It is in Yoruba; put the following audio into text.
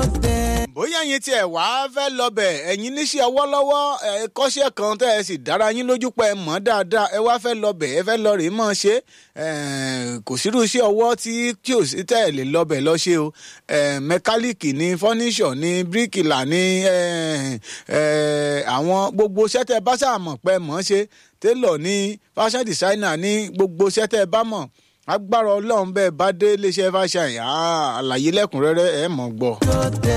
bóyá yín tiẹ̀ wá fẹ́ lọ́bẹ̀ ẹ̀yin níṣẹ́ ọwọ́ lọ́wọ́ ẹ kọ́ṣẹ́ kan tẹ́ ẹ sì dára yín lójú pé ẹ mọ̀ dáadáa ẹ wá fẹ́ lọ́bẹ̀ ẹ fẹ́ lọ rèé mọ̀ ṣe kò sírú iṣẹ́ ọwọ́ tí tí ò sí tẹ́ ẹ lè lọ́bẹ̀ lọ ṣe o mẹkáníìkì ni fọ́níṣọ̀ ni bíríkìlà ni àwọn gbogbo iṣẹ́ tẹ́ ẹ bá ṣàmọ̀ pé mọ̀ ṣe télọ̀ ni fashion designer ni gbogbo iṣẹ́ tẹ́ ẹ bá mọ̀ agbára ọlọ́run bẹ́ẹ̀ bá dé iléeṣẹ́ fashion àlàyé lẹ́kùnrẹ́rẹ́ ẹ̀ mọ̀ gbọ́.